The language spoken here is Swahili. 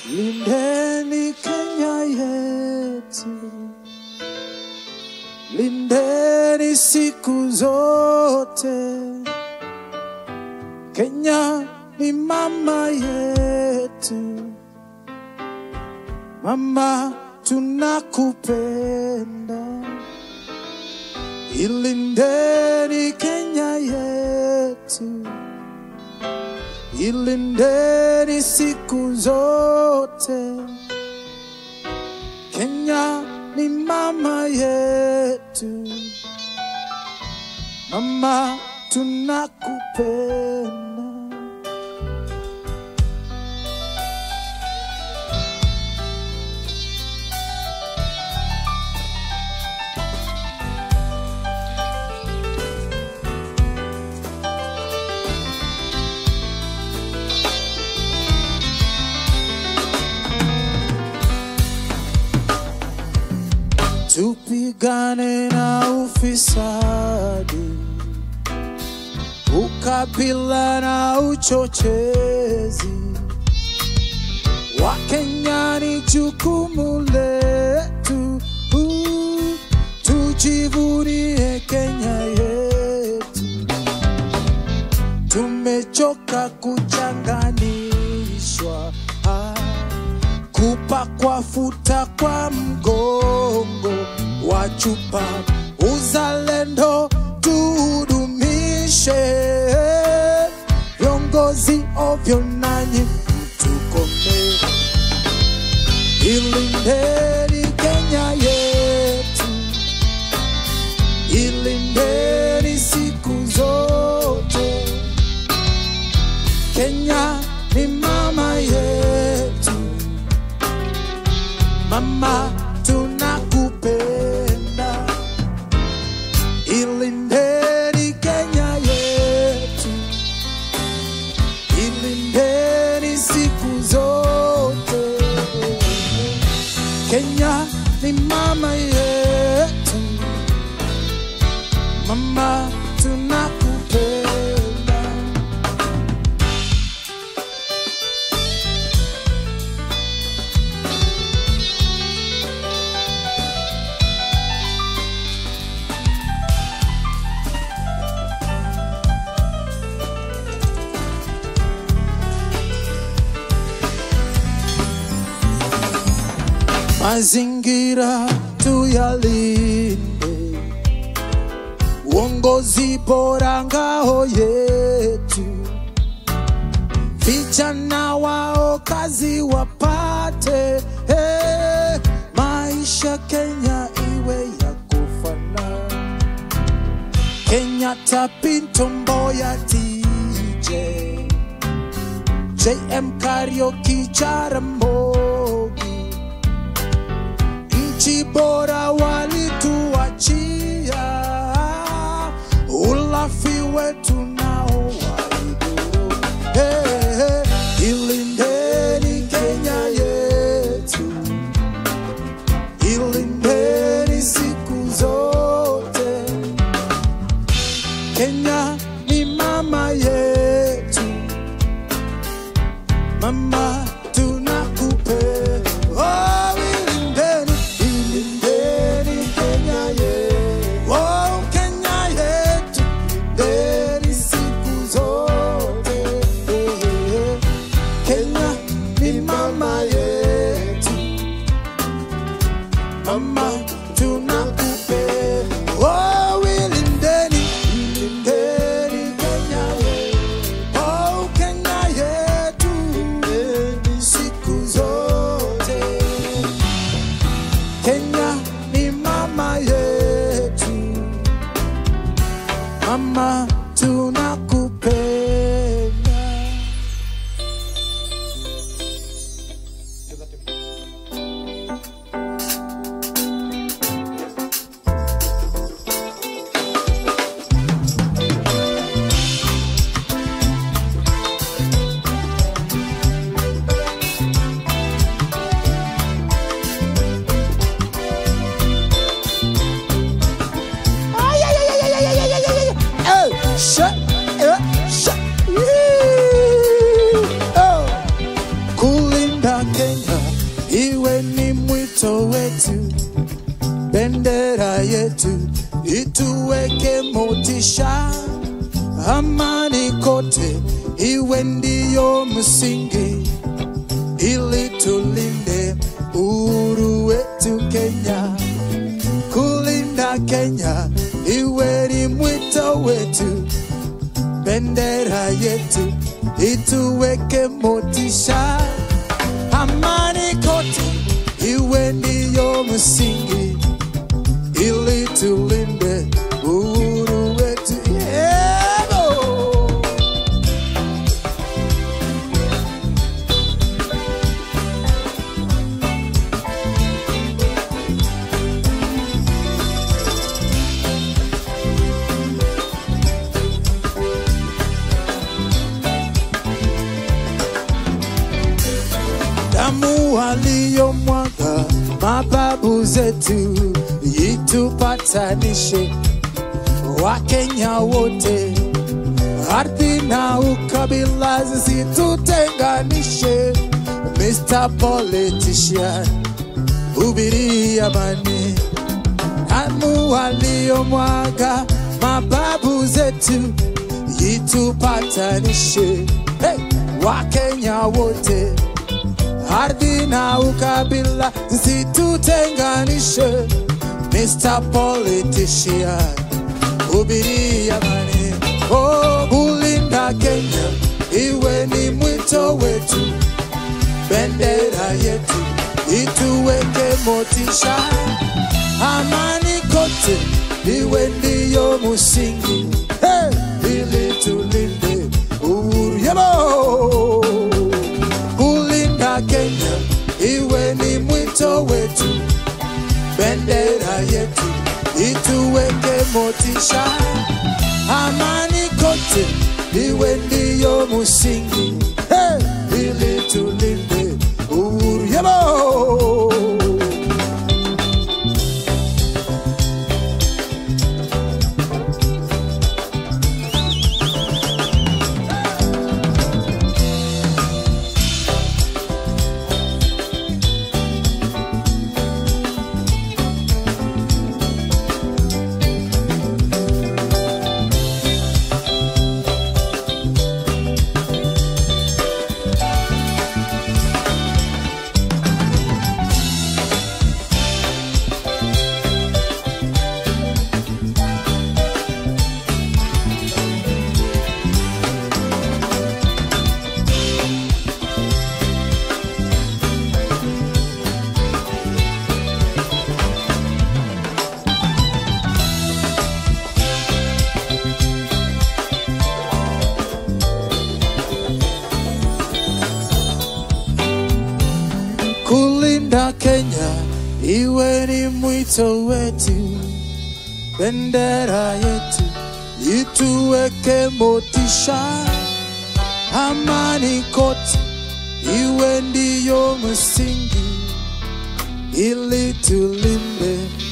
Lindeni Kenya yetu, lindeni siku zote. Kenya ni mama yetu, mama tunakupenda. Ilindeni Kenya yetu, ilindeni siku zote. Kenya ni mama yetu, mama tunakupenda. Tupigane na ufisadi, ukabila na uchochezi. Wakenya ni jukumu letu, uh, tujivunie Kenya yetu. Tumechoka kuchanganishwa ah, kupakwa futa kwa mgongo wa chupa. Uzalendo tudumishe, viongozi ovyo nanyi mtukome. Ilindeni Kenya yetu, ilindeni siku zote. Kenya ni mama yetu, mama tunakupenda. Ilindeni Kenya yetu, ilindeni siku zote. Kenya ni mama yetu, mama tunakupenda. mazingira tuyalinde, uongozi bora ngao yetu, vijana wao kazi wapate, eh, maisha Kenya iwe ya kufana. Kenyatta, Pinto, Mboya, DJ, JM Karaoke, Jaramogi nchi bora walituachia, ulafi wetu nao waidhuru. Hey, hey, ilindeni Kenya yetu, ilindeni siku zote. Kenya ni mama yetu, mama tunakupenda. Oh, ilindeni, ilindeni Kenya yetu. Oh, Kenya yetu, ilindeni siku zote. Kenya ni mama yetu, mama tunakupenda. Oh, ilindeni, ilindeni Kenya yetu. Oh, Kenya yetu, ilindeni siku zote. Kenya ni mama yetu, mama tunakupenda. Ay, ay, ay, ay, ay, ay, ay, ay, ay, ay. Hey, shut bendera yetu ituweke motisha, amani kote iwe ndiyo msingi, ili tulinde uhuru wetu Kenya. Kulinda Kenya iwe ni mwito wetu, bendera yetu ituweke motisha, amani kote iwe ndiyo msingi, ili tulinde uhuru wetu. Yeah, Lord. damu waliyomwaga mababu zetu itupatanishe Wakenya wote, ardhi na ukabila zisitutenganishe. Mr. Politician, hubiri amani, damu waliyomwaga mababu zetu itupatanishe. Hey, Wakenya wote ardhi na ukabila zisitutenganishe. Mr. Politician, hubiri amani, oh, kulinda Kenya iwe ni mwito wetu, bendera yetu ituweke motisha, amani kote iwe ndiyo msingi, hey, ili tulinde uhuru yabo kulinda Kenya iwe ni mwito wetu, bendera yetu ituweke motisha, amani kote iwe ndiyo msingi, hey, ili tulinde uhuru yabo. kulinda Kenya iwe ni mwito wetu, bendera yetu ituweke motisha, amani kote iwe ndiyo msingi, ili tulinde